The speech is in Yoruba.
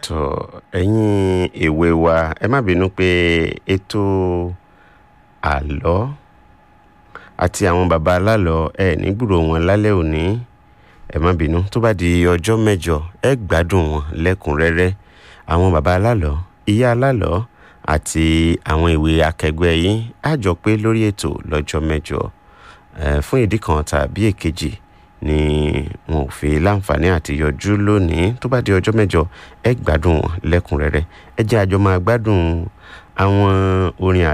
tọ ẹ̀yin èwe wa ẹ má bínú pé ètò àlọ́ àti àwọn baba alálọ̀ ẹ ní gbúrò wọn lálẹ́ òní ẹ má bínú tó bá di ọjọ́ mẹ́jọ ẹ gbádùn wọn lẹ́kùnrẹ́rẹ́ àwọn baba alálọ̀ ìyá alálọ̀ àti àwọn ìwé akẹgbẹ́ yín á jọ pé lórí ètò lọ́jọ́ mẹ́jọ ẹ fún ìdí kan tàbí èkejì ni wọn ò fi láǹfààní àti yọjú lónìí tó bá di ọjọ́ mẹ́jọ ẹ gbádùn wọn lẹ́kùnrẹ́rẹ́ ẹ jẹ́ àjọ máa gbádùn àwọn orin